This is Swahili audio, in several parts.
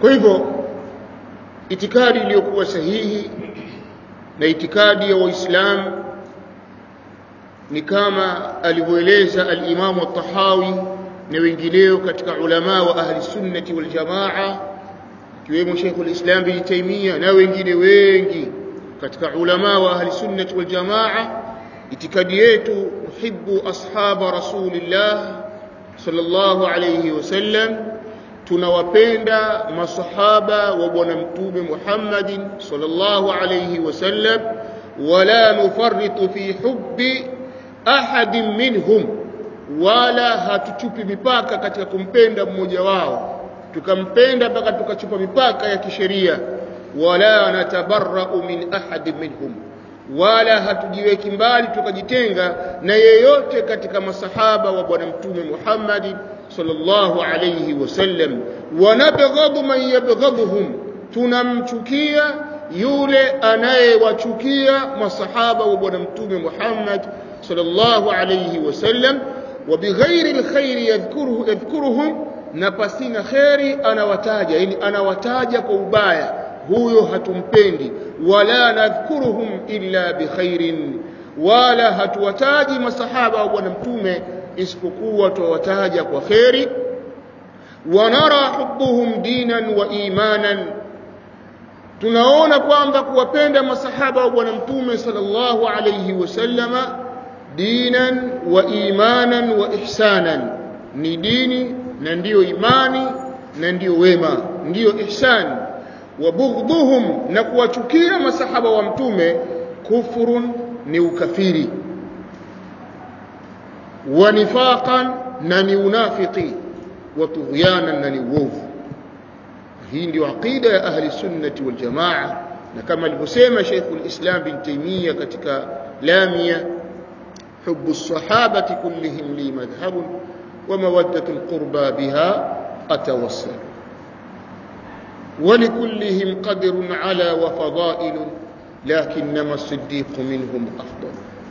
kwa hivyo itikadi iliyokuwa sahihi na itikadi ya waislamu ni kama alivyoeleza al-Imam at-Tahawi na wengineo katika ulama wa ahli sunnati wal jamaa kiwemo Sheikh al-Islam bin Taymiyyah na wengine wengi katika ulama wa ahli sunnati wal jamaa itikadi yetu uhibbu ashaba rasulillah sallallahu alayhi wasallam tunawapenda masahaba wa bwana mtume Muhammadin sallallahu alayhi wasallam wala nufarritu fi hubbi ahadin minhum wala hatuchupi mipaka katika kumpenda mmoja wao tukampenda mpaka tukachupa mipaka ya kisheria wala natabarra'u min ahadin minhum wala hatujiweki mbali tukajitenga na yeyote katika masahaba wa bwana mtume Muhammad sallallahu alayhi wasallam wanabghadhu man yabghadhuhum tunamchukia yule anayewachukia masahaba wa bwana mtume Muhammad sallallahu alayhi wasallam وبغير الخير يذكره يذكرهم na pasina kheri anawataja yani anawataja kwa ubaya huyo hatumpendi wala nadhkuruhum illa bikhairin wala hatuwataji masahaba wa bwana mtume isipokuwa tuwataja kwa kheri wanara hubbuhum dinan wa imanan tunaona kwamba kuwapenda masahaba wa bwana mtume sallallahu alayhi wasallama dinan wa imanan wa ihsanan ni dini na ndiyo imani na ndiyo wema ndiyo ihsan wa bughdhuhum na kuwachukia masahaba wa mtume kufurun ni ukafiri wa nifaqan na ni unafiki wa tughyanan na ni uovu hii ndio aqida ya ahli sunnati wal jamaa na kama alivyosema Sheikh al-Islam bin Taymiyyah katika Lamia حب الصحابة كلهم لي مذهب ومودة القربى بها أتوسل ولكلهم قدر على وفضائل لكنما الصديق منهم أفضل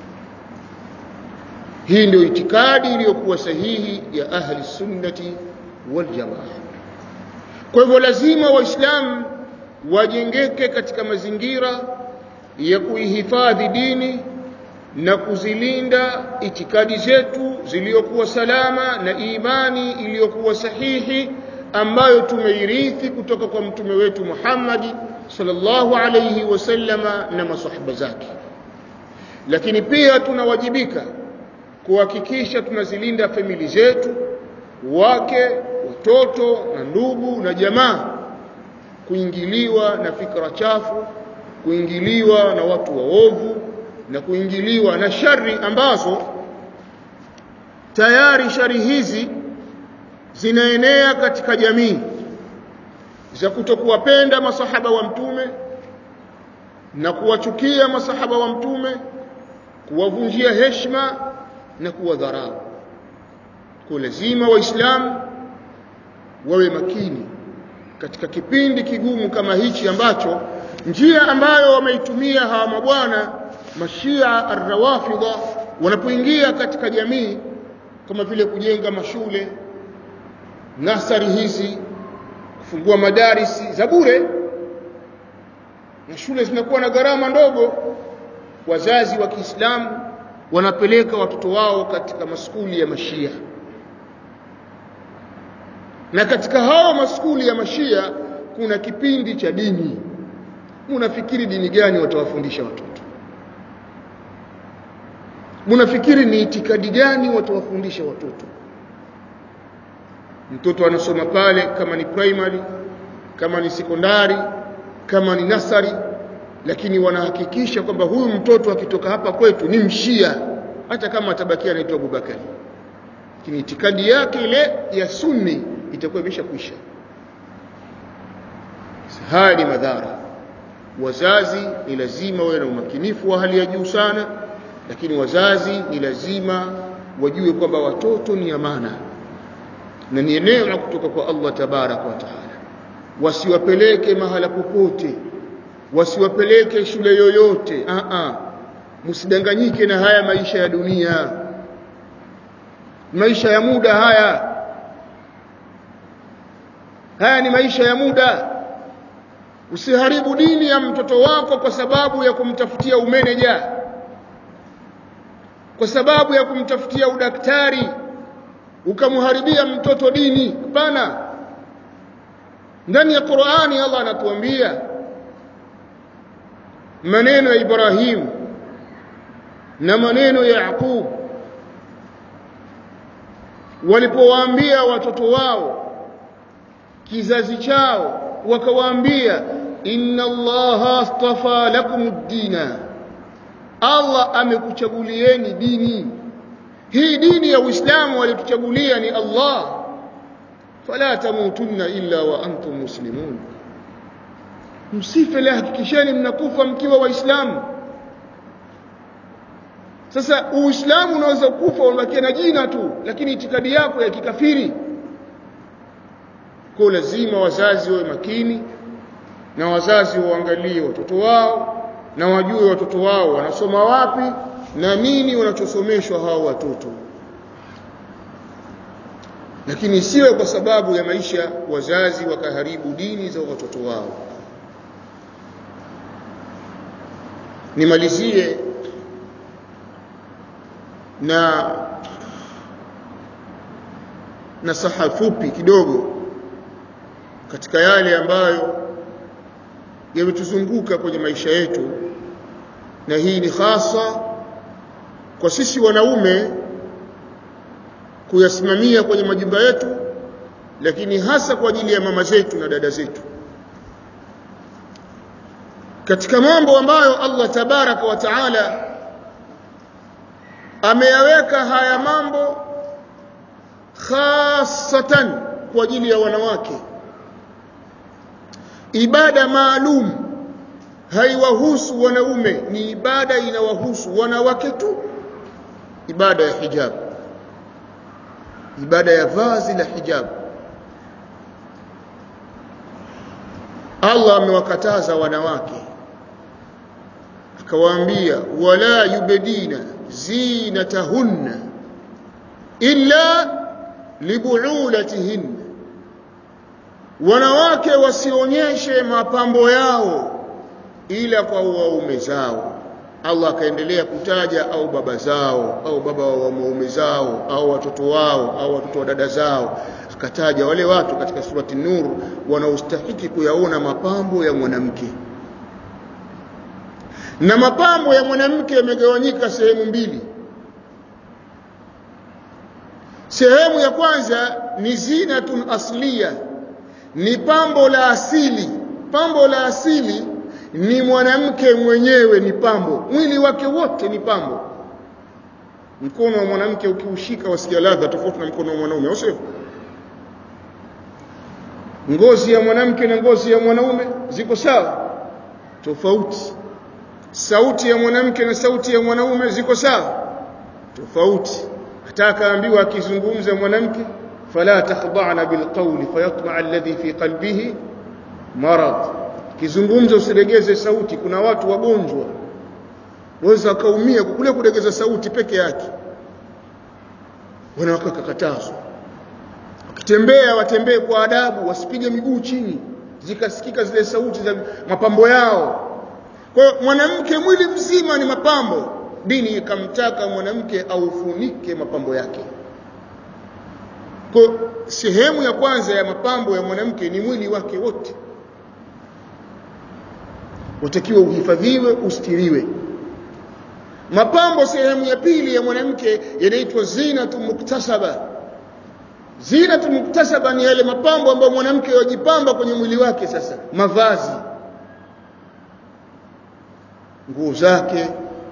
hii ndio itikadi iliyokuwa sahihi ya ahli sunnati wal jamaa kwa hivyo lazima waislamu wajengeke katika mazingira ya kuihifadhi dini na kuzilinda itikadi zetu zilizokuwa salama na imani iliyokuwa sahihi ambayo tumeirithi kutoka kwa mtume wetu Muhammad sallallahu alayhi wasallama na masahaba zake lakini pia tunawajibika kuhakikisha tunazilinda famili zetu wake watoto na ndugu na jamaa kuingiliwa na fikra chafu kuingiliwa na watu waovu na kuingiliwa na shari ambazo tayari shari hizi zinaenea katika jamii za kutokuwapenda masahaba wa mtume na kuwachukia masahaba wa mtume kuwavunjia heshima na kuwadharau kwa lazima waislamu wawe makini katika kipindi kigumu kama hichi ambacho njia ambayo wameitumia hawa mabwana mashia arrawafidha wanapoingia katika jamii kama vile kujenga mashule nasari hizi kufungua madarisi za bure na shule zinakuwa na gharama ndogo wazazi wa Kiislamu wanapeleka watoto wao katika maskuli ya mashia na katika hao maskuli ya mashia kuna kipindi cha dini munafikiri dini gani watawafundisha watoto munafikiri ni itikadi gani watawafundisha watoto mtoto anasoma pale kama ni primary kama ni sekondari kama ni nasari lakini wanahakikisha kwamba huyu mtoto akitoka hapa kwetu ni mshia hata kama atabakia anaitwa Abubakari lakini itikadi yake ile ya sunni itakuwa imeshakwisha haya ni madhara wazazi ni lazima wawe na umakinifu wa hali ya juu sana lakini wazazi ni lazima wajue kwamba watoto ni amana na ni neema kutoka kwa Allah tabaraka wa taala wasiwapeleke mahala popote wasiwapeleke shule yoyote a a msidanganyike na haya maisha ya dunia maisha ya muda haya haya ni maisha ya muda usiharibu dini ya mtoto wako kwa sababu ya kumtafutia umeneja kwa sababu ya kumtafutia udaktari ukamharibia mtoto dini hapana ndani ya Qur'ani Allah anatuambia maneno ya Ibrahim na maneno ya Yaqub walipowaambia watoto wao kizazi chao wakawaambia inna allaha astafa lakum ad-dina Allah amekuchagulieni dini hii dini ya Uislamu walituchagulia ni Allah fala tamutunna illa wa antum muslimun msife la hakikisheni mnakufa mkiwa waislamu sasa uislamu unaweza kufa unabakia na jina tu lakini itikadi yako ya kikafiri kwa lazima wazazi wawe makini na wazazi waangalie watoto wao na wajue watoto wao wanasoma wapi na nini wanachosomeshwa hao watoto lakini siwe kwa sababu ya maisha wazazi wakaharibu dini za watoto wao nimalizie na nasaha fupi kidogo katika yale ambayo yametuzunguka kwenye maisha yetu na hii ni hasa kwa sisi wanaume kuyasimamia kwenye majumba yetu lakini hasa kwa ajili ya mama zetu na dada zetu katika mambo ambayo Allah tabaraka wa taala ameyaweka haya mambo khasatan kwa ajili ya wanawake ibada maalum haiwahusu wanaume ni ibada inawahusu wanawake tu ibada ya hijab ibada ya vazi la hijab Allah amewakataza wanawake akawaambia wala yubdina zinatahunna illa libuulatihinna wanawake wasionyeshe mapambo yao ila kwa waume zao Allah akaendelea kutaja au baba zao au baba wa waume zao au watoto wao au watoto wa dada zao akataja wale watu katika surati Nur wanaostahiki kuyaona mapambo ya mwanamke na mapambo ya mwanamke yamegawanyika sehemu mbili sehemu ya kwanza ni zinatun asliya ni pambo la asili pambo la asili ni mwanamke mwenyewe ni pambo mwili wake wote ni pambo mkono wa mwanamke ukiushika wasikia ladha tofauti na mkono wa mwanaume au sio ngozi ya mwanamke na ngozi ya mwanaume ziko sawa tofauti sauti ya mwanamke na sauti ya mwanaume ziko sawa tofauti hata akaambiwa akizungumza mwanamke fala takhda'na bilqawli fayatma'a alladhi fi qalbihi marad kizungumza usiregeze sauti kuna watu wagonjwa waweza wakaumia kule kuregeza sauti peke yake wanawake wakakatazwa wakitembea watembee kwa adabu wasipige miguu chini zikasikika zile sauti za mapambo yao kwa hiyo mwanamke mwili mzima ni mapambo dini ikamtaka mwanamke aufunike mapambo yake kwa sehemu ya kwanza ya mapambo ya mwanamke ni mwili wake wote utakiwa uhifadhiwe ustiriwe mapambo sehemu ya pili ya mwanamke yanaitwa zinatu muktasaba zinatu muktasaba ni yale mapambo ambayo mwanamke wajipamba kwenye mwili wake sasa mavazi nguo zake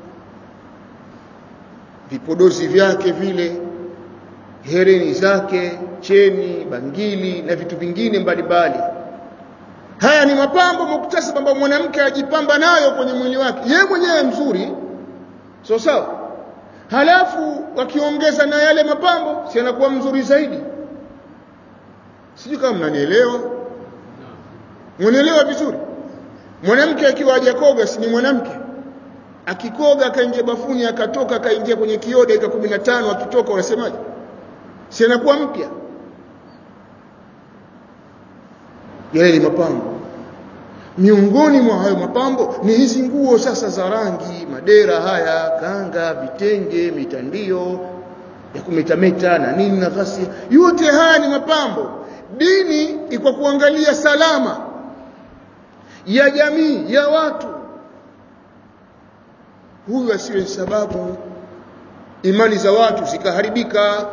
vipodozi vyake vile hereni zake cheni bangili na vitu vingine mbalimbali haya ni mapambo muktasaba ambayo mwanamke ajipamba nayo kwenye mwili wake yeye mwenyewe mzuri so sawa halafu wakiongeza na yale mapambo si anakuwa mzuri zaidi sijui kama mnanielewa mwanielewa vizuri mwanamke akiwa hajakoga si ni mwanamke akikoga akaingia bafuni akatoka akaingia kwenye kioo dakika 15 akitoka unasemaje si anakuwa mpya yale ni mapambo miongoni mwa hayo mapambo ni hizi nguo sasa za rangi madera haya kanga vitenge mitandio ya kumetameta na nini na ghasia yote haya ni mapambo dini iko kuangalia salama ya jamii ya watu huyu asiwe sababu imani za watu zikaharibika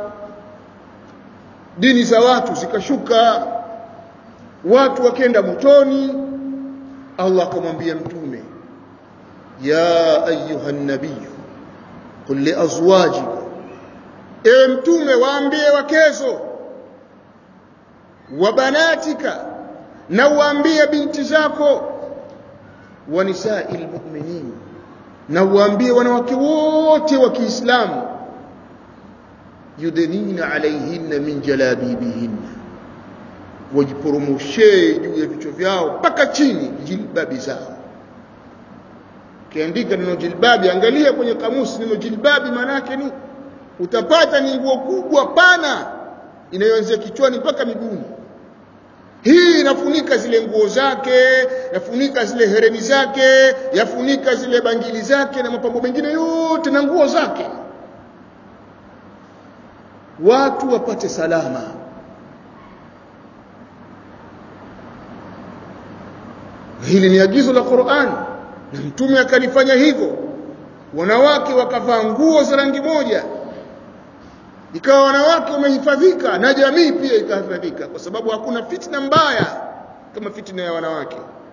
dini za watu zikashuka watu wakenda motoni Allah akamwambia mtume ya ayuha nabii qul li azwajika ewe mtume waambie wakezo wa banatika na waambie binti zako wa nisa'il mu'minin na waambie wanawake wote wa Kiislamu yudnina alaihinna min jalabibihinna wajiporomoshee juu ya vichwa vyao mpaka chini jilbabi zao ukiandika neno jilbabi angalia kwenye kamusi neno jilbabi maana yake ni utapata ni nguo kubwa pana inayoanzia kichwani mpaka miguuni hii inafunika zile nguo zake yafunika zile hereni zake yafunika zile bangili zake na mapambo mengine yote na nguo zake watu wapate salama hili ni agizo la Qur'an na mtume akalifanya hivyo wanawake wakavaa nguo za rangi moja ikawa wanawake wamehifadhika na jamii pia ikahifadhika kwa sababu hakuna fitna mbaya kama fitna ya wanawake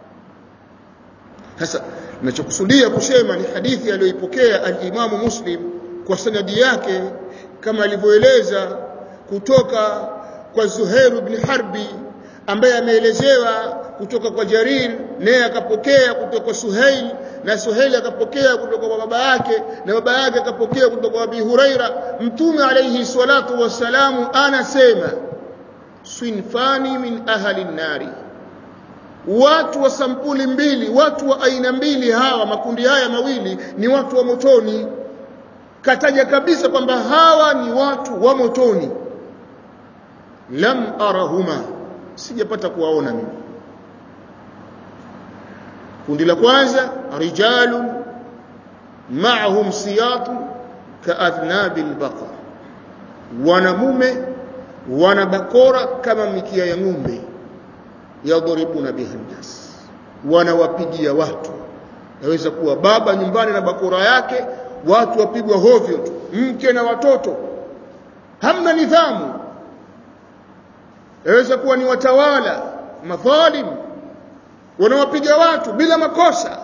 sasa ninachokusudia kusema ni hadithi aliyoipokea al-Imamu Muslim kwa sanadi yake kama alivyoeleza kutoka kwa Zuhair ibn Harbi ambaye ameelezewa kutoka kwa Jarir naye akapokea kutoka kwa Suhail na Suhail akapokea kutoka kwa baba yake na baba yake akapokea kutoka kwa Abi Huraira mtume alayhi salatu wassalamu anasema swinfani min ahli nari watu wa sampuli mbili watu wa aina mbili hawa makundi haya mawili ni watu wa motoni kataja kabisa kwamba hawa ni watu wa motoni lam arahuma sijapata kuwaona mimi kundi la kwanza rijalun ma'ahum siyatu kaadhnabi albaqar wanamume wana bakora kama mikia ya ng'ombe yadhribuna biha nnas wanawapigia watu naweza kuwa baba nyumbani na bakora yake watu wapigwa hovyo tu mke na watoto hamna nidhamu yaweza kuwa ni watawala madhalim wanawapiga watu bila makosa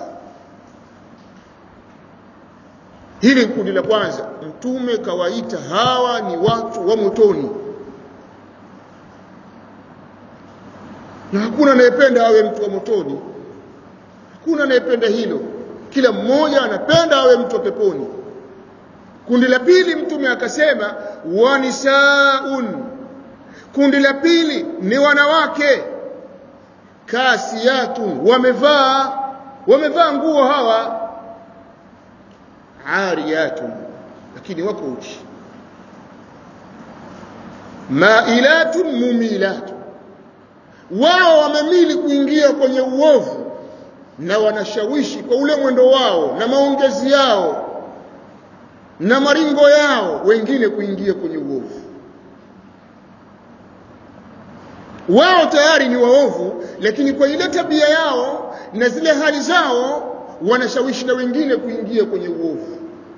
hili kundi la kwanza mtume kawaita hawa ni watu wa motoni na hakuna anayependa awe mtu wa motoni hakuna anayependa hilo kila mmoja anapenda awe mtu wa peponi kundi la pili mtume akasema wanisaun kundi la pili ni wanawake kasiyatun wamevaa wamevaa nguo hawa ariyatun lakini wako uchi mailatun mumilatun wao wamemili kuingia kwenye uovu na wanashawishi kwa ule mwendo wao na maongezi yao na maringo yao wengine kuingia kwenye uovu wao tayari ni waovu lakini kwa ile tabia yao na zile hali zao wanashawishi na wengine kuingia kwenye uovu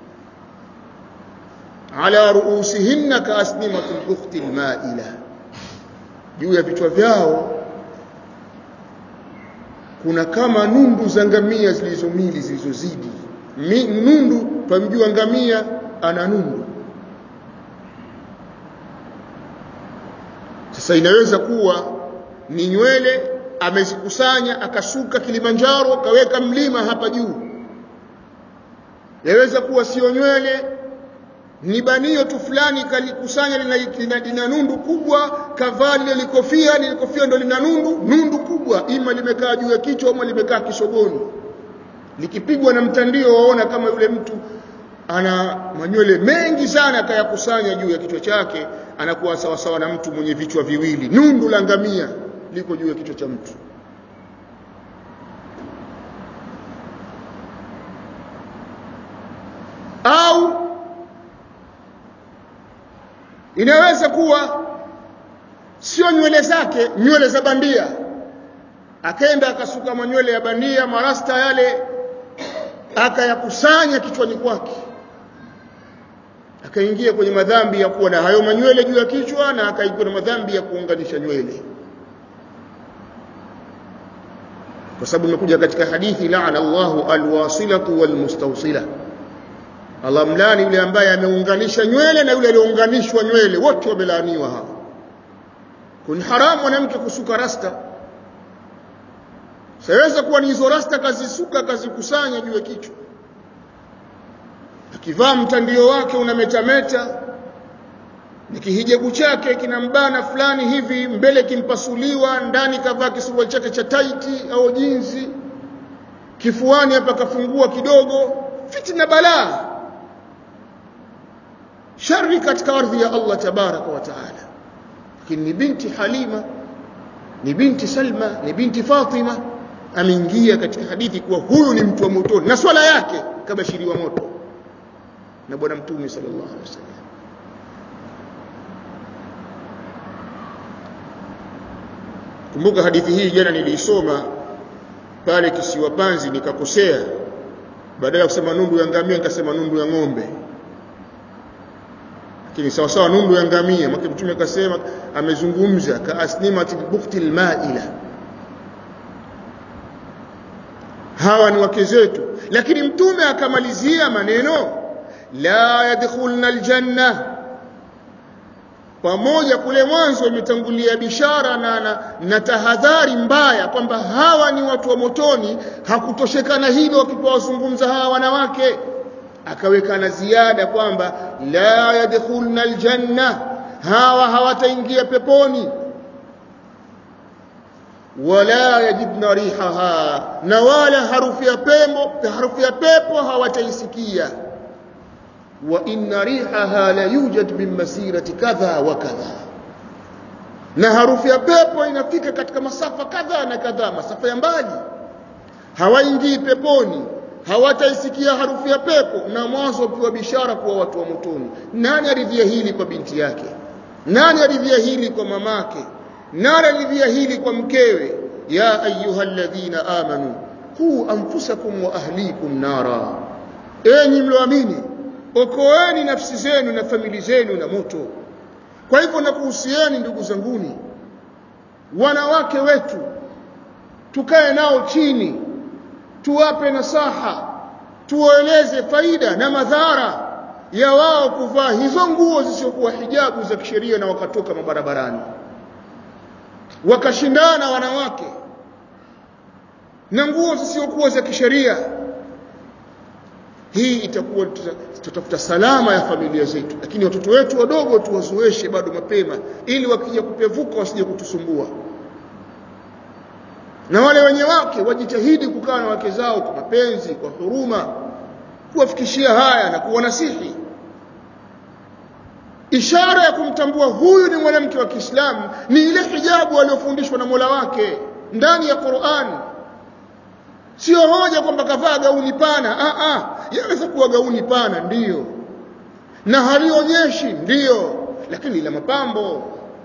ala ruusihinna kaasnimati lukhti lmaila juu ya vichwa vyao kuna kama nundu za ngamia zilizomili zilizozidi nundu twamjua ngamia ana nundu sasa inaweza kuwa ni nywele amezikusanya akashuka Kilimanjaro akaweka mlima hapa juu yaweza kuwa sio nywele ni banio tu fulani kalikusanya lina, lina, lina nundu kubwa kavaa lile likofia lile kofia ndo lina nundu nundu kubwa ima limekaa juu ya kichwa ama limekaa kishogoni likipigwa na mtandio waona kama yule mtu ana manywele mengi sana akayakusanya juu ya kichwa chake anakuwa sawasawa na mtu mwenye vichwa viwili nundu la ngamia liko juu ya kichwa cha mtu au inaweza kuwa sio nywele zake nywele za bandia akaenda akasuka manywele ya bandia marasta yale akayakusanya kichwani kwake akaingia kwenye madhambi ya kuwa na hayo manywele juu ya kichwa na akaingia na madhambi ya kuunganisha nywele kwa sababu imekuja katika hadithi laana Allahu alwasilatu walmustawsila Allah mlani yule ambaye ameunganisha nywele na yule aliyounganishwa nywele wote wamelaaniwa hao kuni haramu mwanamke kusuka rasta saweza kuwa ni hizo rasta kazisuka kazikusanya juu ya kichwa akivaa mtandio wake unametameta na kihijabu chake kinambana fulani hivi mbele kimpasuliwa ndani kavaa kisuruali chake cha taiti au jinzi kifuani hapa kafungua kidogo fitna balaa shari katika ardhi ya Allah tabaraka wa taala lakini ni binti Halima ni binti Salma ni binti Fatima ameingia katika hadithi kuwa huyu ni mtu wa motoni na swala yake kabashiriwa moto na bwana mtume sallallahu alaihi wasallam kumbuka hadithi hii jana niliisoma pale kisiwa Panzi nikakosea badala ya kusema nundu ya ngamia nikasema nundu ya ng'ombe lakini sawa sawa nundu ya ngamia mke mtume akasema amezungumza ka asnimati bukhti almaila hawa ni wake zetu lakini mtume akamalizia maneno la yadkhulna aljanna pamoja kule mwanzo imetangulia bishara na, na, na tahadhari mbaya kwamba hawa ni watu wa motoni hakutoshekana hilo wakipowazungumza hawa wanawake akaweka na ziada kwamba la yadkhulna aljanna hawa hawataingia peponi wala yajidna rihaha na wala harufu ya pepo harufu ya pepo hawataisikia wa inna rihaha la yujad min masirati kadha wa kadha na harufu ya pepo inafika katika masafa kadha na kadha masafa ya mbali hawaingii peponi hawataisikia harufu ya pepo na mwanzo ukiwa bishara kuwa watu wa motoni nani aridhia hili kwa binti yake nani aridhia hili kwa mamake nani aridhia hili kwa mkewe ya ayyuhalladhina amanu qu anfusakum wa ahlikum nara enyi mlioamini okoeni nafsi zenu na famili zenu na moto kwa hivyo nakuhusieni ndugu zanguni wanawake wetu tukae nao chini tuwape nasaha tuwaeleze faida na madhara ya wao kuvaa hizo nguo zisizokuwa hijabu za kisheria na wakatoka mabarabarani wakashindana wanawake na nguo zisizokuwa za kisheria hii itakuwa tutafuta salama ya familia zetu lakini watoto wetu wadogo tuwazoeshe bado mapema ili wakija kupevuka wasije kutusumbua na wale wenye wake wajitahidi kukaa na wake zao kwa mapenzi kwa huruma kuwafikishia haya na kuwanasihi ishara ya kumtambua huyu ni mwanamke wa Kiislamu ni ile hijabu aliyofundishwa na Mola wake ndani ya Qur'an sio hoja kwamba kavaa gauni pana a a yaweza kuwa gauni pana ndiyo na halionyeshi ndiyo lakini la mapambo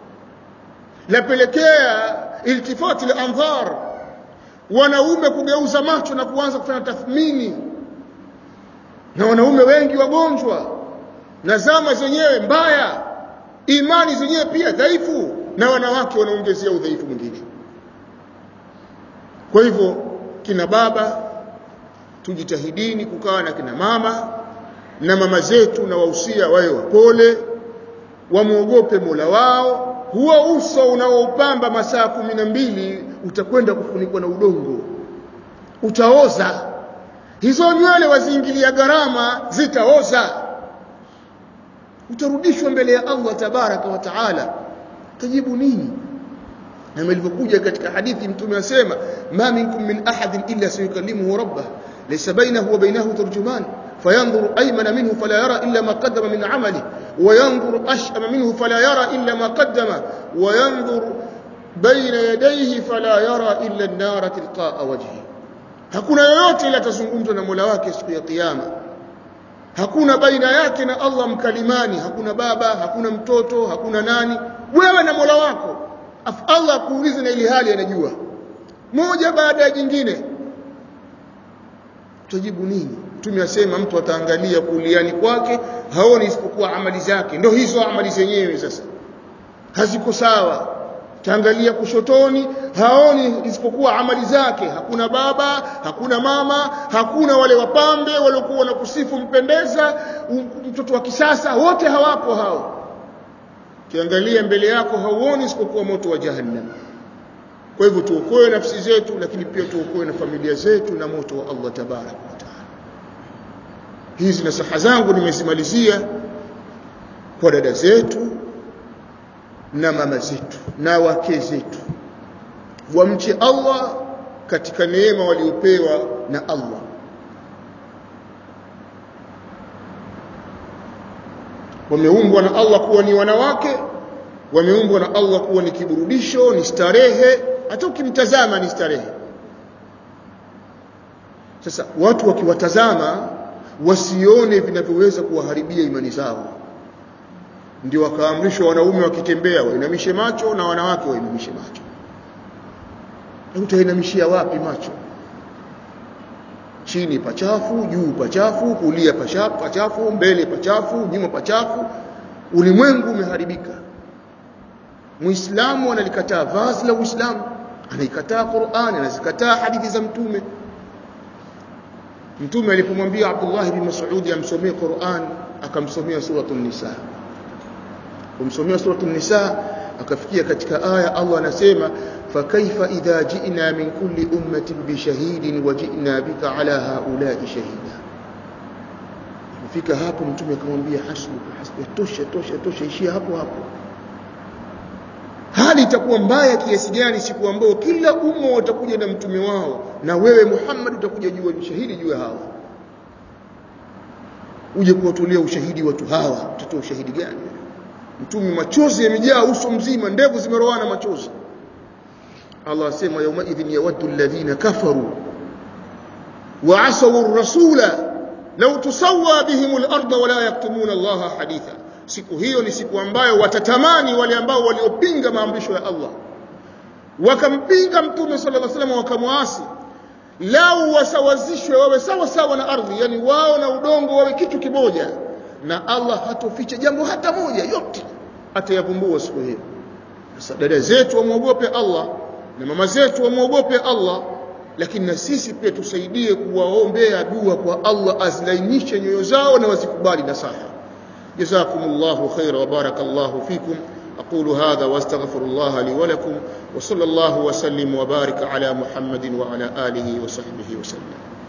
lapelekea iltifati la andhar wanaume kugeuza macho na kuanza kufanya tathmini na wanaume wengi wagonjwa na zama zenyewe mbaya imani zenyewe pia dhaifu na wanawake wanaongezea udhaifu mwingine kwa hivyo kina baba tujitahidini kukaa na kina mama na mama zetu na wahusia wawe wapole wamwogope Mola wao huo uso unaoupamba masaa kumi na mbili utakwenda kufunikwa na udongo utaoza hizo nywele waziingilia gharama zitaoza utarudishwa mbele ya Allah tabaraka wa taala tajibu nini na ilivyokuja katika hadithi mtume anasema ma minkum min ahadin illa sayukallimuhu rabbah laysa bainahu wa bainahu tarjuman فينظر أيمن منه فلا يرى إلا ما قدم من عمله وينظر أشأم منه فلا يرى إلا ما قدم وينظر baina yadayhi fala yara illa an-nara tilqa'a wajhi hakuna yoyote ila atazungumzwa na Mola wake siku ya kiyama hakuna baina yake na Allah mkalimani hakuna baba hakuna mtoto hakuna nani wewe na Mola wako Allah akuulize na ili hali anajua moja baada ya jingine tujibu nini mtume asema mtu ataangalia kuliani kwake haoni isipokuwa amali zake ndio hizo amali zenyewe sasa haziko sawa taangalia kushotoni haoni isipokuwa amali zake hakuna baba hakuna mama hakuna wale wapambe waliokuwa wanakusifu mpendeza mtoto wa kisasa wote hawapo hao kiangalia mbele yako hauoni isipokuwa moto wa jahannam kwa hivyo tuokoe nafsi zetu lakini pia tuokoe na familia zetu na moto wa Allah tabarak wa taala hizi nasaha zangu nimezimalizia kwa dada zetu na mama zetu na wake zetu wamche Allah katika neema waliopewa na Allah wameumbwa na Allah kuwa ni wanawake wameumbwa na Allah kuwa ni kiburudisho ni starehe hata ukimtazama ni starehe sasa watu wakiwatazama wasione vinavyoweza kuwaharibia imani zao ndio wakaamrishwa wanaume wakitembea wainamishe macho na wanawake wainamishe macho utainamishia wapi macho chini pachafu juu pachafu kulia pachafu mbele pachafu nyuma pachafu ulimwengu umeharibika muislamu analikataa vazi la uislamu anaikataa Qur'ani anazikataa hadithi za mtume mtume alipomwambia Abdullah bin Mas'ud amsomee Qur'an akamsomea suratul nisa kumsomea suratul nisa akafikia katika aya Allah anasema fakaifa idha ji'na min kulli ummatin bishahidin wa ji'na bika ala haula'i shahida fika hapo mtume akamwambia hasbuka hasbuka tosha tosha tosha ishia hapo hapo hali itakuwa mbaya kiasi gani siku ambayo kila umma watakuja na mtume wao na wewe Muhammad utakuja jua ushahidi juu hawa uje kuwatolea ushahidi watu hawa utatoa ushahidi gani mtume machozi yamejaa uso mzima ndevu zimeroana machozi Allah asema yauma idhin yawaddu alladhina kafaru wa asaw ar-rasula law tusawwa bihim al-ardh wa la yaktumuna Allah haditha siku hiyo ni siku ambayo watatamani wale ambao waliopinga maamrisho ya Allah wakampinga mtume sallallahu alaihi wasallam wakamwasi lau wasawazishwe wawe sawa sawa na ardhi yani wao na udongo wawe kitu kimoja na Allah hatoficha jambo hata moja yote atayavumbua siku hiyo sasa dada zetu wamwogope Allah na mama zetu wamwogope Allah lakini na sisi pia tusaidie kuwaombea dua kwa Allah azilainishe nyoyo zao na wazikubali nasaha جزاكم الله خيرا وبارك الله فيكم أقول هذا واستغفر الله لي ولكم وصلى الله وسلم وبارك على محمد وعلى آله وصحبه وسلم